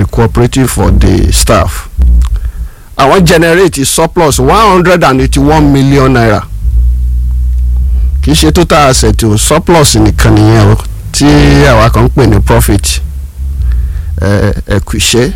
cooperative for the staff àwọn generate surplus one hundred and eighty-one million naira kì í ṣe total asset o surplus nìkan nìyẹn o tí àwa kan ń pè ní profit ẹ̀kúṣẹ́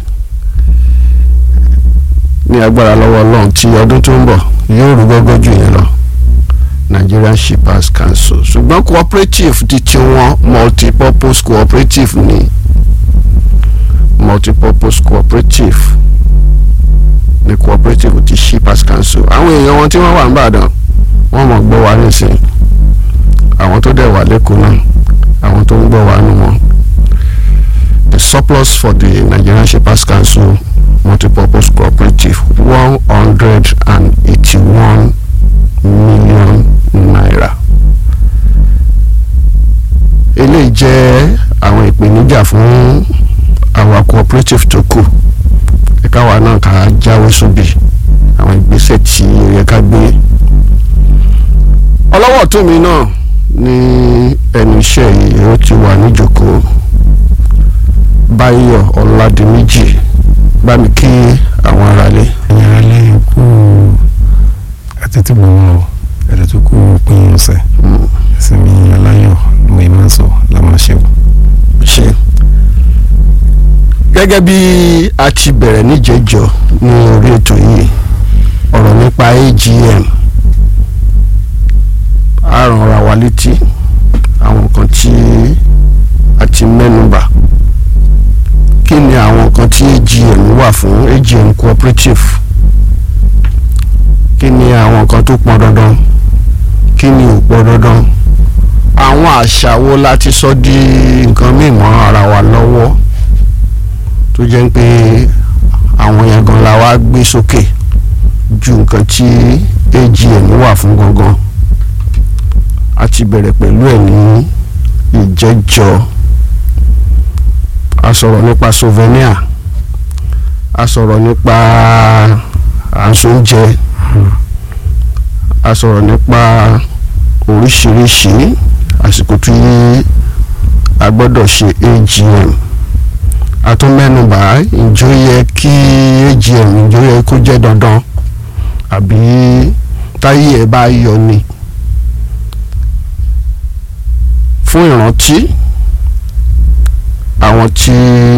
ní agbára lọ́wọ́ ọlọ́run tí ọdún tó ń bọ̀ yóò rú gọ́gọ́ jù yẹn lọ Nigerian Shippers Council ṣùgbọ́n cooperative ti tiwọn multipurpose cooperative ni multipurpose cooperative ní cooperative ti Shippers Council àwọn èèyàn wọn tí wọ́n wà ń bàdàn wọ́n mọ̀ gbọ́ wa nísìn àwọn tó dẹ̀ wà lẹ́kọ̀ọ́ náà àwọn tó ń gbọ́ wa nù wọn the surplus for the Nigerian Shippers Council multipurpose cooperative one hundred and eighty-one million naira eléyìí jẹ́ àwọn ìpèníjà fún àwọn cooperative tó kù ẹ̀ka wa náà ká jáwé sóbì àwọn ìgbésẹ̀ tí ó yẹ ká gbé ọlọ́wọ́ tó mi náà ní ẹnu iṣẹ́ yìí ó ti wà níjókòó báyọ̀ ọ̀làdìmíjì bá mi kí àwọn aráalé. ẹ̀yin aráalé kú àtẹ̀tẹ̀ gbọ̀ngàn o ẹ̀rẹ̀ tó kú pín ọ̀sẹ̀ ìsinmi aláyọ̀ mo ì máa sọ la máa ṣe o. ṣe gẹ́gẹ́ bí a ti bẹ̀rẹ̀ níjẹ̀jọ́ ní orí ètò yìí ọ̀rọ̀ nípa AGM a ràn ra wa létí àwọn nǹkan tí a ti mẹ́nubà kí ni àwọn nǹkan tí AGM wà fún AGM cooperative kí ni àwọn nǹkan tó pọn dandan kí ni ò pọn dandan àwọn àṣà wo la ti sọ di nǹkan mímọ́ ara wa lọ́wọ́ tó jẹ́ pé àwọn yẹn gan la wá gbé sókè ju nǹkan tí AGM wà fún gangan a ti bẹ̀rẹ̀ pẹ̀lú ẹ̀ ní ìjẹ́jọ́ a sọ̀rọ̀ nípa souvenir a sọ̀rọ̀ nípa àǹsóúnjẹ a sọ̀rọ̀ nípa oríṣiríṣi àsìkò tí a gbọ́dọ̀ ṣe AGM a tún mẹ́nubà ǹjọ́ yẹ kí AGM ǹjọ́ yẹ kó jẹ́ dandan àbí táyé ẹ̀ bá yọ ni fún ìrántí àwọn tí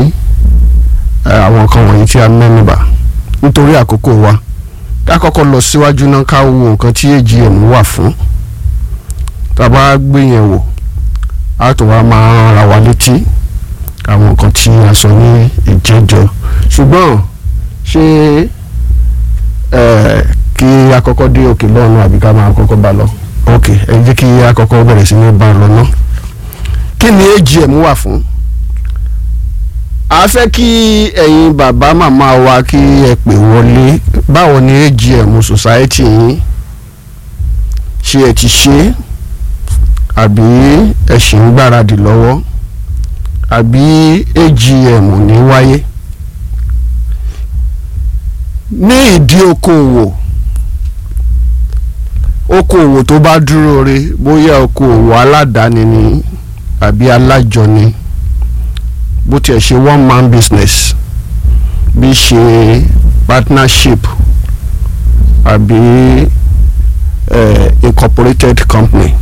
àwọn kan wọ̀nyí tí a mẹ́nubà nítorí àkókò wa ká kọ́kọ́ lọ síwájú náà ká wo nǹkan tí AGM wà fún tá a bá gbé yẹn wò á tó wá máa ra wa létí àwọn nǹkan tí a sọ ní ìjẹ́jọ́ ṣùgbọ́n ṣé kí a kọ́kọ́ dé òkè lọ́nà àbí ká máa kọ́kọ́ bá lọ ok ẹ jẹ́ kí a kọ́kọ́ bẹ̀rẹ̀ sí ní bá a lọ ná kí ni AGM wà fún a fẹ́ kí ẹ̀yin bàbá màmá wa kí ẹ pè wọlé báwo ni AGM society yín ṣé ẹ ti ṣe àbí ẹ ṣì ń gbáradì lọ́wọ́ àbí AGM ò ní wáyé ní ìdí okòòwò okòòwò tó bá dúró re bóyá okòòwò aládàáni ni àbí alájọni bó tiẹ̀ ṣe one man business bí ṣe partnership àbí eh, incorporated company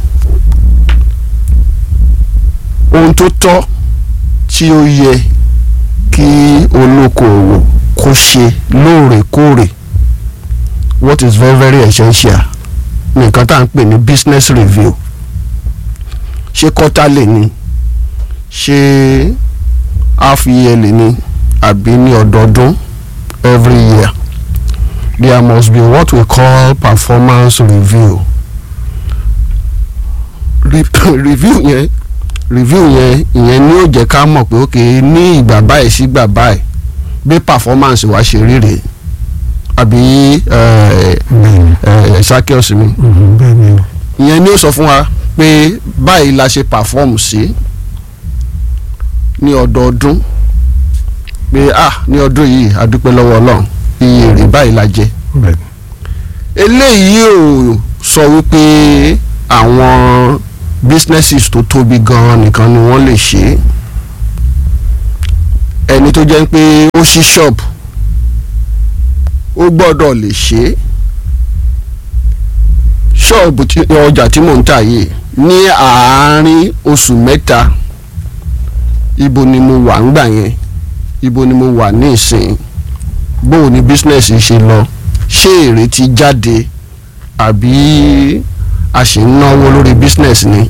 ohun tó tọ́ tí ó yẹ kí olókoòwò kó ṣe lóòrèkóòrè what is very very essential nǹkan tá à ń pè ní business review ṣé quarterly ni ṣé half yearly ni àbí ní ọdọọdún every year there must be what we call performance review Re review yẹn review yẹn ìyẹn ni ó jẹ́ ká mọ̀ pé ok ní ìgbà báyìí sí ìgbà báyìí bí performance wa ṣe rí rèé àbí ṣákíọ̀sì mi ìyẹn ni ó sọ fún wa pé báyìí la ṣe perform sí ní ọdọọdún pé ah ní ọdún yìí a dúpẹ́ lọ́wọ́ ọlọ́run iye èrè báyìí la jẹ eléyìí ò sọ wípé àwọn businesses tó tóbi gan-an nìkan ni wọ́n lè ṣe ẹni tó jẹ́ pé ó ṣí ṣọ́ọ̀bù ó gbọ́dọ̀ lè ṣe é ṣọ́ọ̀bù tí ọjà tí mò ń tà yìí ní àárín oṣù mẹ́ta ibo ni mo wà ńgbà yẹn ibo ni mo wà ní ìsìn bóò ni bísínẹ́sì ṣe lọ ṣé èrè ti jáde àbí a sì ń náwó lórí bísínẹ́sì ni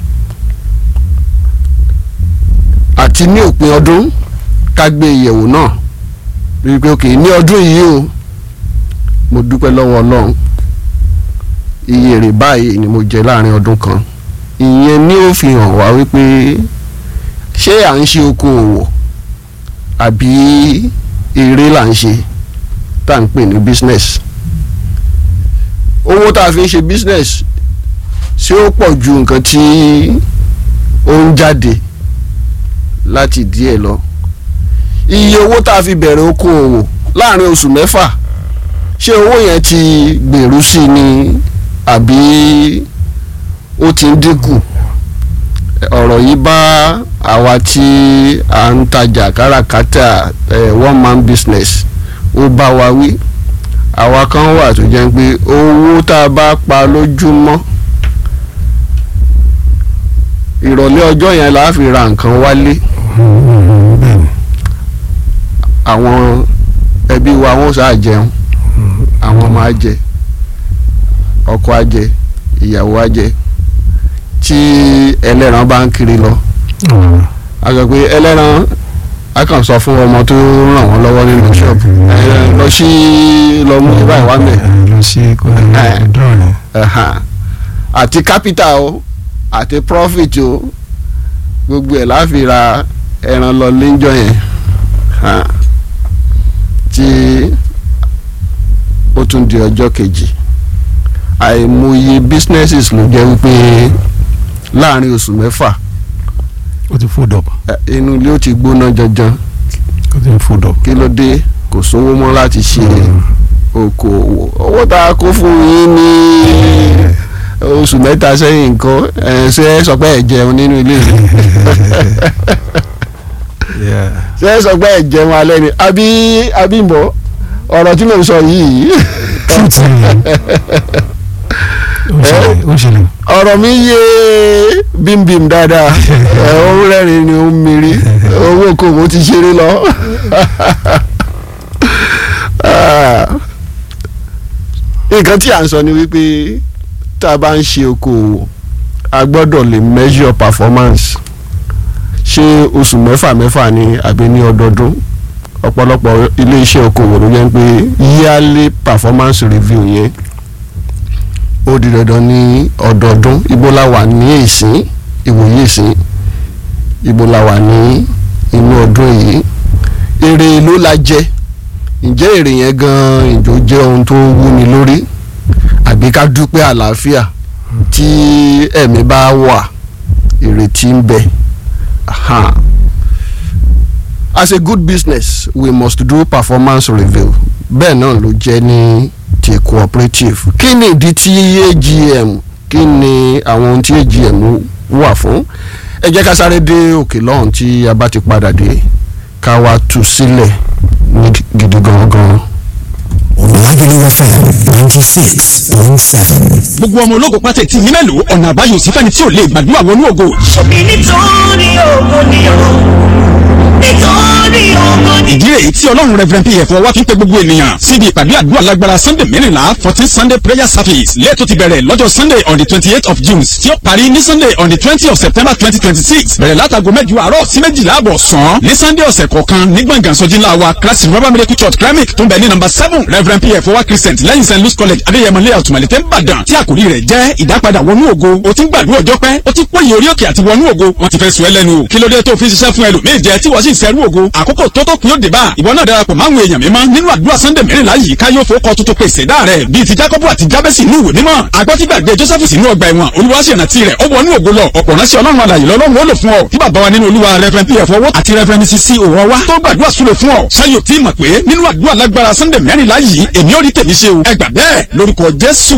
àti ní òpin ọdún ká gbé ìyẹ̀wò náà rí i pé ok ní ọdún yìí o mo dúpẹ́ lọ́wọ́ ọlọ́run iye èrè báyìí ni mo jẹ láàrin ọdún kan ìyẹn ni ó fi hàn wá wípé ṣé à ń ṣe okòòwò àbí eré là ń ṣe tá à ń pè ní business owó tá a fi ń ṣe business ṣé ó pọ̀ ju nǹkan tí ó ń jáde láti díẹ̀ lọ iye owó tá a fi bẹ̀rẹ̀ okòòwò láàrin oṣù mẹ́fà ṣé owó yẹn ti gbèrú sí ni àbí ó ti ń dínkù ọ̀rọ̀ yìí bá àwa tí à ń tajà káràkátà one man business ó bá wa wí àwa kan wà tó jẹ́ pé owó tá a bá pa lójúmọ́ ìrọ̀lẹ́ ọjọ́ yẹn la fi ra nǹkan wálé bẹ́ẹ̀ni àwọn ẹbí wa wọn sáà jẹun àwọn ọmọ á jẹ ọkọ á jẹ ìyàwó á jẹ tí ẹlẹ́ran bá ń kiri lọ ọ̀rọ̀ a sọ pé ẹlẹ́ran a kàn sọ fún ọmọ tó ràn wọ́n lọ́wọ́ nínú ṣọ́ọ̀bù ẹ, lọ sí lọ mú ibà ìwà mẹ́ lọ sí dọ́ọ̀ ni ẹ̀hàn. àti capital o àti profit o gbogbo ẹ̀ láfi ra ẹran lọ léńjọ yẹn hàn. tí ó tún di ọjọ́ kejì àìmọye businesses ló jẹ́ wípé láàrin oṣù mẹ́fà ó ti fold up ẹ, inú ilé ó ti gbóná janjan ó ti fold up. kí ló dé kò sówó mọ́ láti ṣe okòwò owó tá a kó fún yín ní oṣù mẹ́ta sẹ́yìn nǹkan ẹ̀ ṣe é sọ pé ẹ̀ jẹun nínú ilé mi Yeah. ṣe é sọ pé ẹ̀ jẹun alẹ́ ni àbí àbímbọ̀ ọ̀rọ̀ tí mo sọ yìí truth ni ó ṣẹlẹ̀ ó ṣẹlẹ̀ ọ̀rọ̀ mi yé bímbím dáadáa ẹ̀ ó rẹ́rìn ni ó ń miri owó kòwò ti ṣeré lọ. nǹkan tí à ń sọ ni wípé tá a bá ń ṣe okòwò a gbọ́dọ̀ lè measure performance ṣé oṣù mẹ́fà mẹ́fà ni àbí ní ọdọọdún ọ̀pọ̀lọpọ̀ ilé iṣẹ́ okòwò ló jẹ́ pé yearly performance review yẹn ó di dandan ní ọdọọdún ibo la wà ní ìsín ìwòye ìsín ibo la wà ní inú ọdún yìí èrè ló la jẹ ǹjẹ́ èrè yẹn gan ìjọ jẹ́ ohun tó wúni lórí àbí ká dúpẹ́ àlàáfíà tí ẹ̀mí bá wà ìrètí ń bẹ. Aha. As a good business we must do performance review bẹ́ẹ̀ náà ló jẹ́ ní ti cooperative kí ni ìdí tí AGM kí ni àwọn ohun tí AGM wà fún ẹ jẹ́ ká sáré dé òkè lọ́hùn tí a bá ti padà dé ká wá tú sílẹ̀ ní gidi gangan. Lagelu FM ninety six point seven. gbogbo ọmọ ológo pátá tí yín mélòó ọ̀nà àbáyọ sí fẹ́ni tí ò lè gbàdúrà wọnú ògo. ṣebí nítorí ògo ni o nítorí ògo ni. ìdí rèé tí ọlọ́run reverend pf wá fi ń pe gbogbo ènìyàn síbi ìpàdé àdúrà lágbára sunday mẹ́rìnlá fourteen sunday prayer service lẹ́ẹ̀tọ́ ti bẹ̀rẹ̀ lọ́jọ́ sunday on the twenty eight of june tí ó parí ní sunday on the twenty of september twenty twenty six bẹ̀rẹ̀ látago mẹ́jọ àárọ̀ sí méjìlá àbọ̀ sàn ní sunday ọ̀sẹ̀ kọ̀ọ̀kan ní gbọ̀ngàn sọ́jí ńlá wa christ river miracle church kremik tó ń bẹ ní number seven reverend pf wá christian lẹ́yìn st louis college adéyẹmọ layout malete nìbàdàn tí àkòrí rẹ̀ jẹ́ ìdápadà wọnú ògo o ti ń gbàdúrà ọjọ́ pẹ́ o ti pòyè orí òkè àti wọnú ògo wọ́n ti fẹ́ sùn ẹ́ lẹ́nu o kí ló dé tó fi ń ṣiṣẹ́ fún ẹlòmíì jẹ tí wọ́n sì ń sẹ́rú ògo àkókò tó tó kún yóò dé bá ìwọ náà darapọ̀ máwọn èèyàn mímọ́ nínú àdúrà sunday mẹ́rìnlá yìí ká yóò fowó kọ tuntun pèsè dá rẹ̀ bíi ti jacob àti jabesi inú ìwé mímọ́ agbọ́tígbàgbé joseph sínú ọgbà ẹ̀wọ̀n olùwàṣẹ̀nà tirẹ̀ ó wọnú ògo lọ ọ̀pọ̀ ránṣẹ́ ọlọ́run alàyè lọ́lọ́run ó lò fún ọ tí bàbá wa nínú olúwa reverend pf owó àti reverend cc òwò wa tó gbàdúrà súre fún ọ ṣáyò tí mọ̀ pé nínú àdúrà lágbára sunday mẹ́rìnlá yìí èmi ò rí tèmi ṣe o ẹ gbà bẹ́ẹ̀ lórúkọ jésù